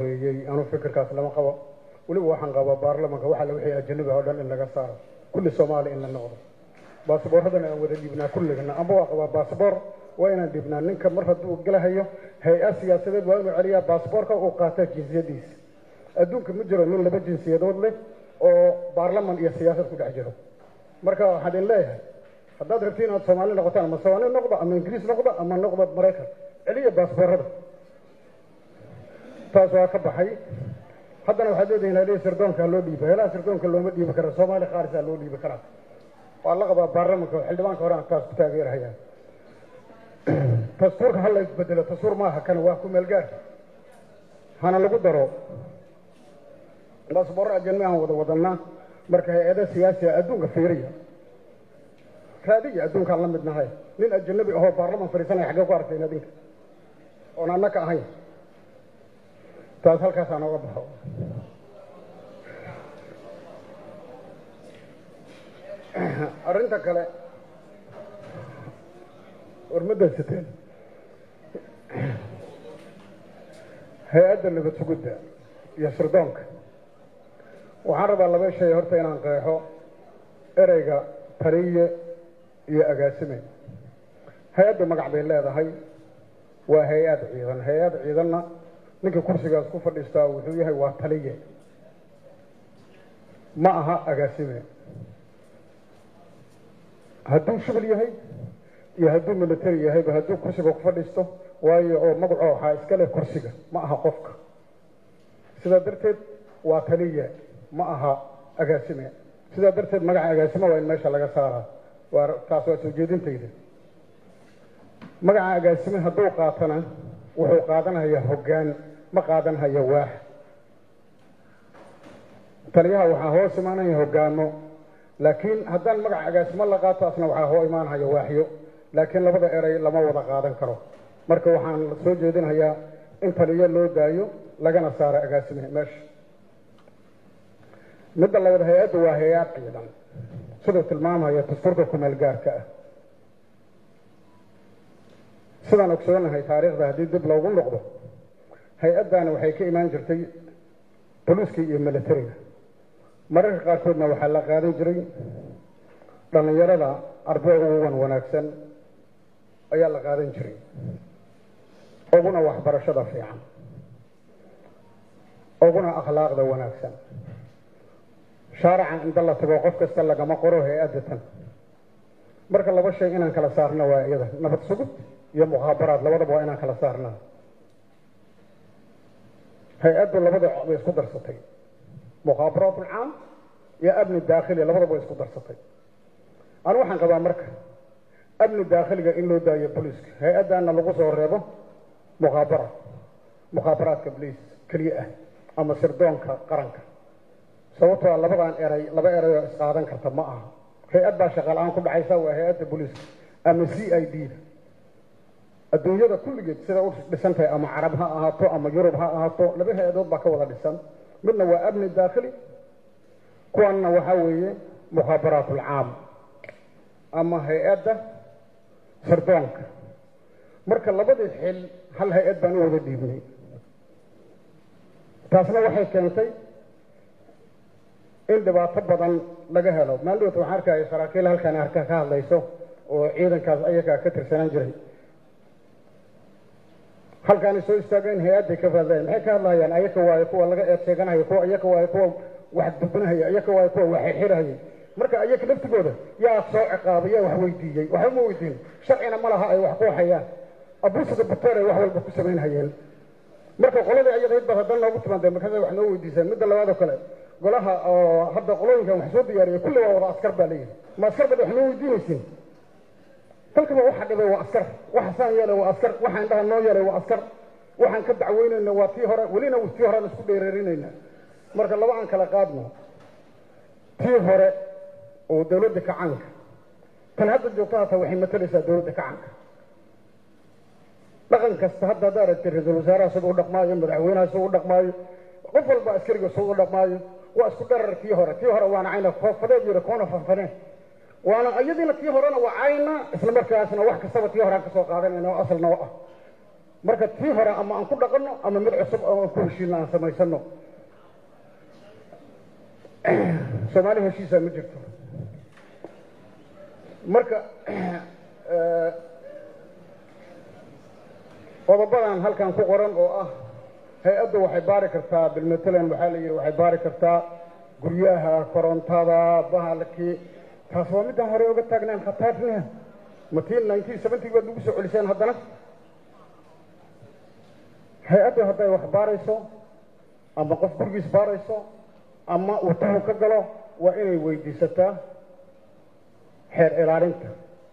horreeyey anuu fikirkaas lama qabo weliba waxaan qabaa baarlamanka waxa la wixii ajanabi oo dhan in laga saaro kulli soomaali in la noqdo baasabooradana aan wada dhiibnaa kulligana amba waa qabaa baasabor waa inaan dhiibnaa ninka mar hadduu galahayo hay-ad siyaasadeed waa inuu celiyaa baasaboorka uu qaataa jinsiyadiisa adduunka ma jiro nin laba jinsiyadood leh oo baarlaman iyo siyaasad ku dhex jiro marka waxaan idin leeyahay haddaad rabtiin inaad soomaali noqotaan ama soomaali noqdo ama ingiriis noqdo ama noqdo maraykan celiya baasboorada taas waa ka baxay haddana waxaad leedihin halihi sirdoonka loo dhiiba helaha sirdoonka looma dhiibi kara soomaali khaalisaa loo dhiibi karaa waa la qabaa baarlamanka xildhibaanka hore aan taas ku taageerahayaan dastuurka ha la isbedelo dastuur maaha kan waa ku meelgaar hana lagu daro baasboorro ajanmi aan wada wadanaa marka hay-ada siyaasiga adduunka fiiriya raadiya adduunkaan la mid nahay nin ajanabi ahoo baarlaman fadhiisanaya xaggee ku arkayn adinka oon annaka ahayn taas halkaasaan oga baxo arrinta kale warmadaysateen hay-adda nabad sugudda iyo sirdoonka waxaan rabaa laba shay horta inaan qeexo ereyga taliye iyo agaasime hay-adda magac bay leedahay waa hay-ad ciidan hay-ad ciidanna ninka kursigaas ku fadhiistaa wuxuu yahay waa taliye ma aha agaasime hadduu shibal yahay iyo hadduu military yahayba hadduu kursiga ku fadhiisto waayo oo magaco waxaa iska leh kursiga ma aha qofka sidaa darteed waa taliye ma aha agaasime sidaa darteed magaca agaasime waa in meesha laga saaraa waa taas waa soo jeedintayda magaca agaasime hadduu qaatana wuxuu qaadanhayaa hoggaan ma qaadanhaya waax taliyaha waxaa hoos imaanaya hoggaamo laakiin haddaan magaca agaasimo la qaato asna waxaa hoo imaanhaya waaxyo laakiin labada erey lama wada qaadan karo marka waxaan soo jeedinhayaa in taliyo loo daayo lagana saaro agaasime meesha midda labaad hay-adda waa hay-ad ciidan siduu tilmaamhaya dastuurka kumeel gaarka ah sidaan ogsoonahay taariikhda haddii dib loogu noqdo hay-addaana waxay ka imaan jirtay boliiska iyo militariga mararka qaarkoodna waxaa la qaadan jiray dhallinyarada arday uwan wanaagsan ayaa la qaadan jiray uguna waxbarashada fiican uguna akhlaaqda wanaagsan shaaraca inta la tago qof kasta lagama qoro hay-adda tan marka laba shay inaan kala saarno waa iyada nabad sugud iyo mukhaabaraad labadaba waa inaan kala saarnaa hay-addu labada bay isku darsatay mukhaabaraat ulcaam iyo amni daakhili labadaba way isku darsatay anu waxaan qabaa marka amni daakhiliga in loo daayo boliiska hay-addaana lagu soo reebo mukhaabara mukhaabaraadka boliis keliya ah ama sirdoonka qaranka sababtoo labadan eray laba eray oo isqaadan karta ma aha hay-ad baa shaqaal-aan ku dhacaysa waa hay-adda boliiska ama c i d da adduunyada kulligeed sida u dhisan tahay ama carab ha ahaato ama yurub ha ahaato laba hay-adood baa ka wada dhisan midna waa amni daakhili kuwanna waxaa weeye mukhaabaraat ulcaam ama hay-adda sirdoonka marka labadii xil hal hay-ad baan u wada dhiibnay taasna waxay keentay in dhibaato badan laga helo maaldoota waxaan arkaya saraakiil halkaan arka ka hadlayso oo ciidankaas ayagaa ka tirsanaan jiray halkaanay soo istaageen hay-adday ka hadlayaan maxay ka hadlayaan ayaka waayo kuwa laga eed sheeganaya kuwa ayaka waayo kuwa wax dubinahaya ayaka waayo kuwa wax xirxirahayay marka ayaka laftigooda yaa soo ciqaabay yaa wax weydiiyey waxba ma weydiin sharcina ma laha ay wax ku hayaan abusada buteer ay wax walba ku samaynhayeen marka qoladii ayadayd baad haddana noogu timaadeen markaasa wax noo weydiisaan midda labaad oo kale golaha oo hadda qolooyinkan wax soo diyaariyay kulli waa wada askar baa leeyihi ma askar baad wax noo weydiinaysiin dalkaba waxa dhibay waa askar waxa saan yeelay waa askar waxa indhaha noo yeelay waa askar waxaan ka dacweynayna waa tii hore welina tii horean isku dheereerinayna marka laba aan kala qaadno tii hore oo dawladda kacaanka tan hadda joogto hata waxay matalaysaa dawladda kacaanka dhaqan kasta hadda hadda aragtay ra-iisul wasaaraha sida u dhaqmaayo madaxweynaha sida u dhaqmaayo qof walba askariga sida u dhaqmaayo waa isku dharar tii hore tii hore waana cayna foofadeed yiri koona fanfaneen waana iyadiina tii horena waa cayna isla markaasna wax kastaba tii horean kasoo qaadanayna oo asalna o ah marka tii hore ama aan ku dhaqanno ama mid cusub oo aan ku heshiino aan samaysano soomaali heshiisa ma jirto marka qodobadan halkan ku qoran oo ah hay-addu waxay baari kartaa bilmatalan waxaa la yidhi waxay baari kartaa guryaha korontada bahalkii taas waa midaan hore oga taagnaan khataafniha matiin nineteen seventy baad nagu soo celiseen haddana hay-addu hadday wax baarayso ama qof gurigiis baarayso ama uu tahu ka galo waa inay weydiisataa xeer ilaalinta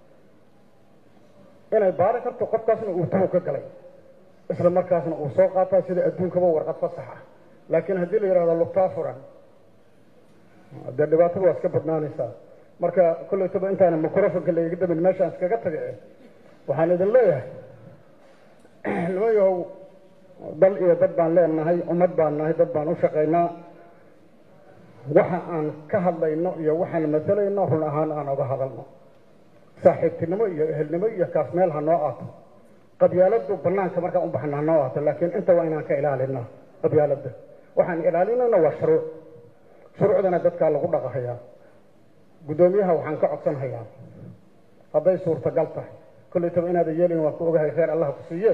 inay baari karto qofkaasna uu tahu ka galay isla markaasna uu soo qaataa sida adduunkaba warqad fasax ah laakiin haddii la yidhahdo lugtaa furan dee dhibaatada waa iska badnaanaysaa marka kollaytaba intaana microfonka laiga damin meeshaan iskaga taga waxaan idin leeyahay niman yahow dal iyo dad baan leenahay ummad baan nahay dad baan u shaqaynaa waxa aan ka hadlayno iyo waxaan matalayno run ahaan aan oga hadalno saaxiibtinimo iyo ehelnimo iyo kaas meel ha noo aato qabyaaladu banaanka markaan u baxna ha noo aato laakiin inta waa inaan ka ilaalina qabyaalada waxaan ilaalinayna waa shuruuc shuruucdana dadkaa lagu dhaqahayaa guddoomiyaha waxaan ka codsanhayaa hadday suurtagal tahay kollaytaba inaadan yeelin waan ku ogahay kheyr allah ku siiye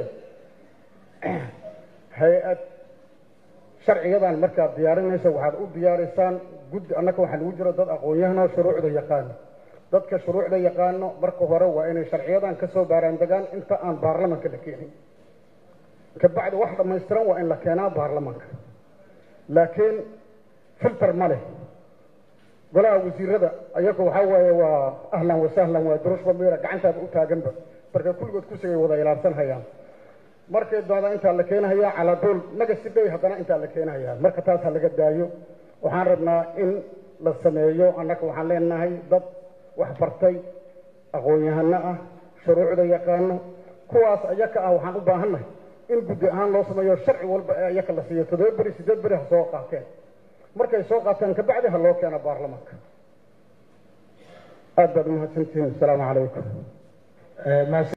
hay-ad sharciyadan markaad diyaarinayso waxaad u diyaariysaan guddi annaka waxaa lagu jiro dad aqoon-yahanoo shuruucda yaqaano dadka shuruucda yaqaano marka hore waa inay sharciyadan kasoo baaraandegaan inta aan baarlamanka la keenin kabacdi wax dhammaystiran waa in la keenaa baarlamanka laakiin filter ma leh golaha wasiirada ayaga waxaa waaye waa ahlan wasahlan waa durushba miira gacantaada u taaganba marka kulligood kusigay wada ilaabsan hayaan markay doonda intaa la keenahayaa calaaduul nagasi day haddana intaa la keenahayaa marka taas ha laga daayo waxaan rabnaa in la sameeyo annaga waxaan leenahay dad wax bartay aqoon-yahano ah shuruucda yaqaano kuwaas ayaka ah waxaan u baahannahay in guddi ahaan loo sameeyo sharci walba ee ayaka la siiyo toddoba beri siddeed beri ha soo qaateen markay soo qaateen kabacdi ha loo keeno baarlamanka aad baad umahadsantihiin asalaamu calaykum